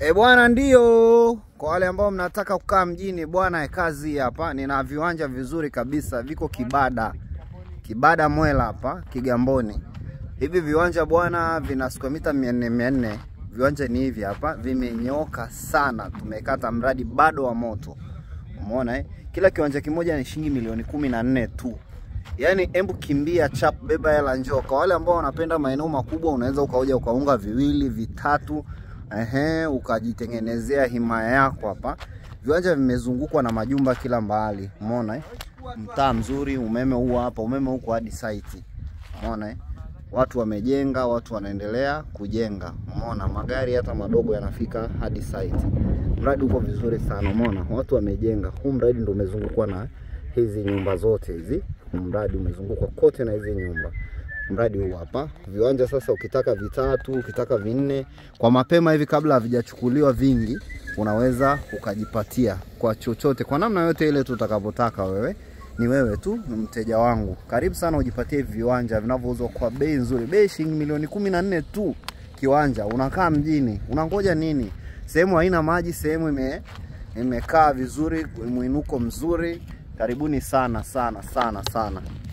E bwana, ndio kwa wale ambao mnataka kukaa mjini bwana, kazi hapa. Nina viwanja vizuri kabisa, viko Kibada, Kibada Mwela hapa Kigamboni. Hivi viwanja bwana, vina square mita 400 400. Viwanja ni hivi hapa, vimenyoka sana, tumekata mradi bado wa moto. Umeona eh? Kila kiwanja kimoja ni shilingi milioni kumi na nne tu. Yaani embu kimbia chap, beba hela njoo. Kwa wale ambao wanapenda maeneo makubwa, unaweza ukaoja ukaunga viwili vitatu, ehe, ukajitengenezea himaya yako hapa. Viwanja vimezungukwa na majumba kila mahali, umeona eh? Mtaa mzuri, umeme huu hapa, umeme huko hadi site, umeona eh? Watu wamejenga, watu wanaendelea kujenga, umeona magari hata madogo yanafika hadi site. Mradi uko vizuri sana, umeona watu wamejenga. Huu mradi ndio umezungukwa na hizi nyumba zote hizi, mradi umezungukwa kote na hizi nyumba. Mradi huu hapa, viwanja sasa, ukitaka vitatu, ukitaka vinne, kwa mapema hivi kabla havijachukuliwa vingi, unaweza ukajipatia kwa chochote, kwa namna yote ile tutakavyotaka wewe ni wewe tu ni mteja wangu. Karibu sana ujipatie hivi viwanja vinavyouzwa kwa bei nzuri, bei shilingi milioni kumi na nne tu kiwanja. Unakaa mjini, unangoja nini? Sehemu haina maji, sehemu ime imekaa vizuri, mwinuko mzuri. Karibuni sana sana sana sana.